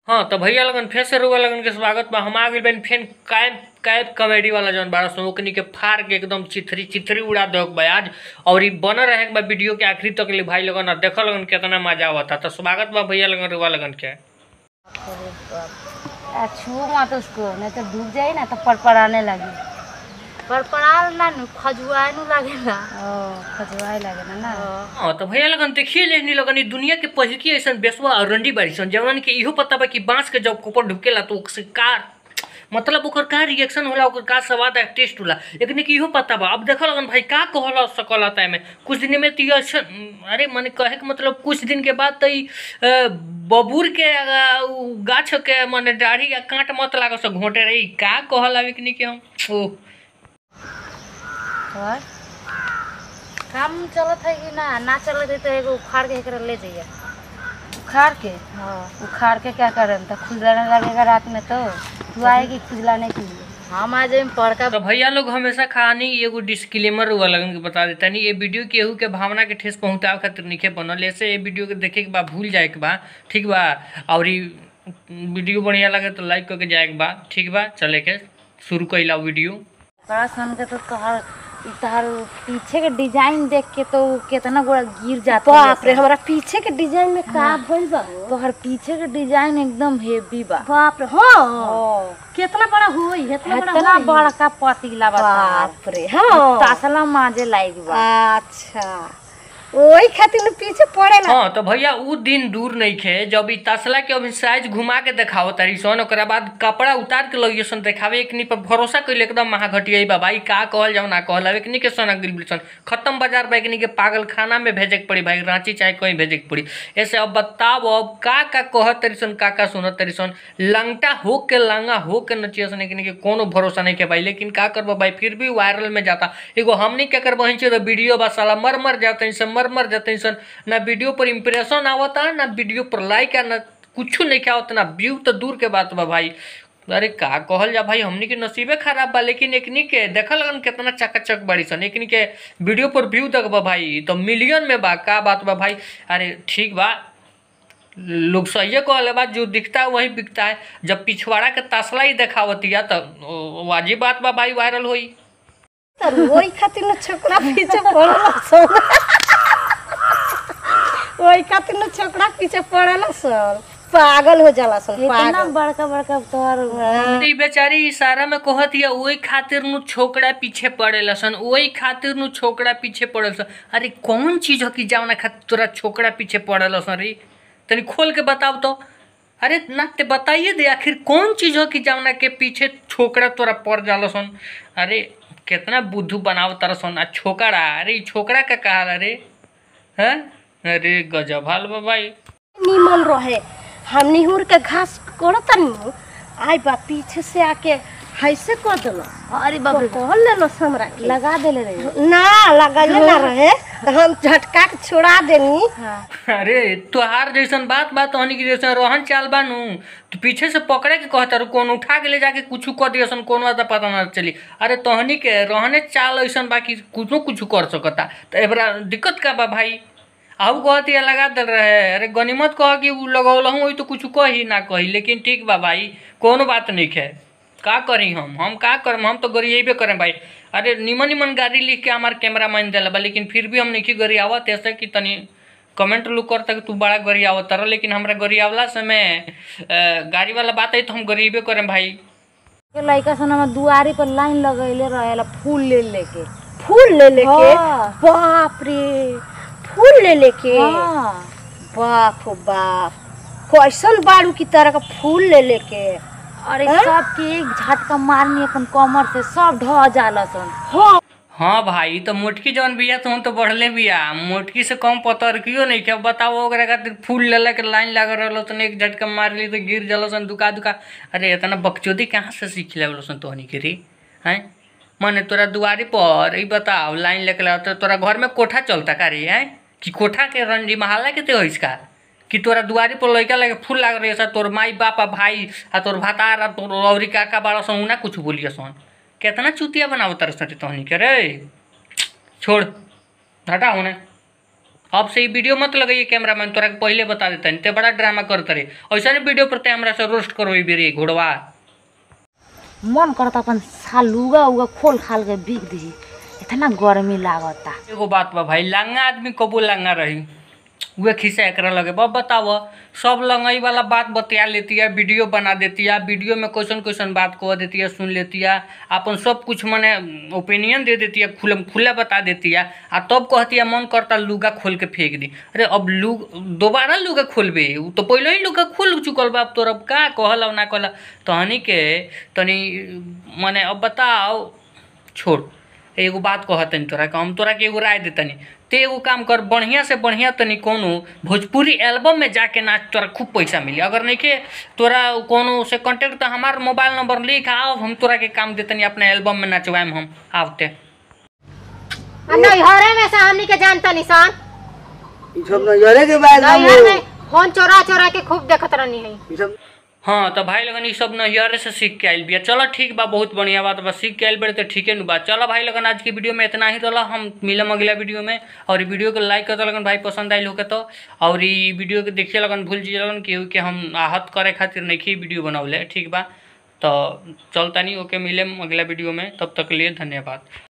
हाँ तो भैया लगन फिर से रुआ लगन के स्वागत बा हम आ गइल बानी फेन कैब कैब कॉमेडी वाला जौन बारह सौ ओकनी के फाड़ के एकदम चिथरी चिथरी उड़ा दो बा आज और ई बनल रहे के बा वीडियो के आखिरी तक ले भाई लगन और देखो लगन कितना मजा आवता तो स्वागत बा भैया लगन रुआ लगन के आ, छू मत उसको नहीं तो डूब जाए ना तो पड़पड़ाने लगी पड़पड़ाल ना नु खजुआए नु लागेला ओ खजुआए लगे ना ना हाँ तो भैया लगन देखिए लेनी लगन ई दुनिया के पहिकी ऐसा बेसवा और रंडी बाड़ी सन जवन के इहो पता बा कि बांस के जब ऊपर ढुकेला तो ओकसे कार मतलब ओकर का रिएक्शन होला ओकर का स्वाद है टेस्ट होला लेकिन कि इहो पता बा अब देखो लगन भाई का कहला सकला ताय में कुछ दिन में तो ये अच्छा अरे माने कहे के मतलब कुछ दिन के बाद तो ई अ, बबूर के अ, उ गाछ के माने दाढ़ी या कांट मत लागो से घोटे रही का कहला लेकिन कि हम ओ और काम चलत है कि ना ना चलत है तो एगो उखाड़ के एकरा ले जाइए उखाड़ के हाँ उखाड़ के क्या करें तो खुजलाने लगेगा रात में तो तू आएगी खुजलाने के लिए हम आ जाए पड़का तो भैया लोग हमेशा कहानी एगो डिस्क्लेमर हुआ लगन के बता देता नहीं ये वीडियो केहू के भावना के ठेस पहुंचावे खातिर निके बनल ऐसे ये वीडियो के देखे के बा भूल जाए के बा ठीक बा और ई वीडियो बढ़िया लगे तो लाइक करके जाए के बा ठीक बा चले के शुरू कैला वीडियो बड़ा सन के तो तोहर इ तोहर पीछे के डिजाइन देख के तो कितना गोड़ा गिर जाता बाप रे हमारा पीछे के डिजाइन में का भइल बा तोहर पीछे के डिजाइन एकदम हेवी बा बाप रे हाँ ओ कितना बड़ा होई इतना बड़ा इतना होई? बड़का पतीला बा बाप रे हाँ तासला माजे लायक बा अच्छा ओही खातिर नु पीछे पड़ेला हाँ तो भैया उ दिन दूर नहीं खे जब ई तसला के अभी साइज घुमा के देखाओ तारी सन ओकरा बाद कपड़ा उतार के लगिए सन देखावे एकनी पर भरोसा कइले एकदम महाघटिया बा भाई का कहल जाओ ना कहल एकनी के सन गिल सन खत्म बाजार बा एकनी के पागल खाना में भेजे के पड़ी भाई रांची चाहे कहीं भेजे के पड़ी ऐसे अब बताओ अब का का कहत तरी सन का का सुनत तरी सन लंगटा हो के लांगा हो के नचिया सन एकनी के कोनो भरोसा नहीं के भाई लेकिन का करबो भाई फिर भी वायरल में जाता एगो हमनी के कर बहिन तो वीडियो बा साला मर मर जाते सन मर मर जाते सन ना वीडियो पर इम्प्रेशन आवता ना वीडियो पर लाइक आ ना कुछ नहीं क्या होता ना व्यू तो दूर के बात बा भाई अरे का कहल जा भाई हमनी के नसीबे खराब बा लेकिन एकनी के देखल लगन कितना चकाचक बड़ी सन एकनी के वीडियो पर व्यू तक बा भाई तो मिलियन में बा का बात बा भाई अरे ठीक बा लोग सही कहले बा जो दिखता है वही बिकता है जब पिछवाड़ा के तसला ही देखावतिया तो ओ, वाजिब बात बा भाई वायरल होई तर ओही खातिर न छोकरा पीछे पड़ेला सन ओही खातिर न छोकरा पीछे पड़ेला सन पागल हो जाला सन इतना पागल बड़का बड़का तोहर ई बेचारी इशारा में कहत या ओही खातिर नु छोकरा पीछे पड़ेला सन ओही खातिर नु छोकरा पीछे पड़ेला सन अरे कौन चीज हो कि जावना खातिर तोरा छोकरा पीछे पड़ेला सन रे तनी खोल के बताओ तो अरे ना ते बताइए दे आखिर कौन चीज हो कि जावना के पीछे छोकरा तोरा पड़ जाला सन अरे कितना बुद्धू बनाव तारा सन आ छोकरा अरे ई छोकरा का कहा रे हैं अरे गजब हाल बा भाई निमन रहे हम निहुर के घास कोड़त नु आई बा पीछे से आके हैसे कर देलो अरे बाप रे कहल लेलो हमरा के लगा देले रे ना लगले ना रहे तो हम झटका के छोड़ा देनी अरे तोहार जैसन बात बात तहनी की जैसन रहन चाल बानू तो पीछे से पकड़े के कहता रू कौन उठा के ले जाके कुछ कर दियसन कौन बात पता ना चली अरे तहनी के रहने चाल ऐसन बा कि कुछो कुछ कर सकता तो एबरा दिक्कत का बा भाई आऊ कहती है लगा दल रहे अरे गनीमत कह कि उ लगौलहूँ वही तो कुछ कही ना कही लेकिन ठीक बा भाई कोनो बात नहीं है का करी हम हम का करम हम तो गरिएबे करें भाई अरे निमन निमन गाड़ी लिख के हमार कैमरा मैन दिला बा लेकिन फिर भी हम नहीं गरी आवत ऐसे कि तनी कमेंट लोग करता कि तू बड़ा गरी आवत रह लेकिन हमरा गरी आवला समय अ, गाड़ी वाला बात है तो हम गरीबे करें भाई के लइका सन हमर दुआरी पर लाइन लगैले रहेला फूल ले लेके फूल ले लेके हाँ। बाप रे फूल ले लेके हाँ बाप हो बाप कैसन बाड़ू की तरह का फूल ले लेके अरे हाँ? सब के एक झटका मारनी अपन कमर से सब ढह जाला सन हाँ हाँ भाई तो मोटकी जौन बिया तो हम तो बढ़ले बिया मोटकी से कम पतर क्यों नहीं क्या बताओ ओकरा खातिर फूल ले के लाइन लग रहा तो एक झटका मार ली तो गिर जलो सन दुका दुका अरे इतना बकचोदी कहाँ से सीख ले सन तोहनी के रे हैं मने तोरा दुआरी पर ई बताओ लाइन लेके ला तो तोरा घर में कोठा चलता का रे हैं कि कोठा के रंडी महाला के ते होइस का कि तोरा दुआरी पर लइका लगे फूल लाग रही तोर माई बाप आ भाई आ तोर भातार आ तोर औरी काका बाड़ा सन ना कुछ बोलिए सन केतना चुतिया बनावो तार सटे तहनी के रे छोड़ हटा होने अब से ई वीडियो मत लगाइए कैमरा मैन तोरा के पहले बता देता ते बड़ा ड्रामा करते रहे ऐसा नहीं वीडियो पर ते हमरा से रोस्ट करो ई बेरी घोड़वा मन करता अपन सालुगा उगा खोल खाल के बिक दी इतना गर्मी लागता एगो बात बा भाई लंगा आदमी कबो लंगा रही उहे खिस्सा एकरा लगे बब बताव सब लंगई वाला बात बतिया लेती है वीडियो बना देती है वीडियो में क्वेश्चन क्वेश्चन बात कह देती है सुन लेती है अपन सब कुछ मने ओपिनियन दे देती है खुलम खुला बता देती है आ तब कहती है मन करता लुगा खोल के फेंक दी अरे अब लू दोबारा लुगा खोलबे उ तो पहले ही लुगा खोल चुकल बा अब तोर अब का कहल अब ना कहल तहनी के तनी मने अब बताओ छोड़ एगो बात कहतनी तोरा के हम तोरा के एगो राय देतनी ते एगो काम कर बढ़िया से बढ़िया तनी कोनो भोजपुरी एल्बम में जाके नाच तोरा खूब पैसा मिली अगर नहीं के तोरा कोनो से कांटेक्ट तो हमार मोबाइल नंबर लिख आओ हम तोरा के काम देतनी अपने एल्बम में नचवाएम हम आवते नैहरे में से हमनी के जानता निशान ई सब नजरे के बाद हम नैहर में फोन चोरा चोरा के खूब देखत रहनी है ई सब हाँ तो भाई लगन ई सब नैहरे से सीख के आइल बिया चलो ठीक बा बहुत बढ़िया बात बा सीख के आइल बड़े तो ठीके नु बा चलो भाई लगन आज की वीडियो में इतना ही रहा हम मिलम अगला वीडियो में और ई वीडियो को लाइक करते लगन भाई पसंद आइल होके तो और ई वीडियो के देखिए लगन भूल जी लगन केहू के हम आहत करे खातिर नहीं वीडियो बनौले ठीक बा तो चलता नहीं ओके मिले अगला वीडियो में तब तक के लिए धन्यवाद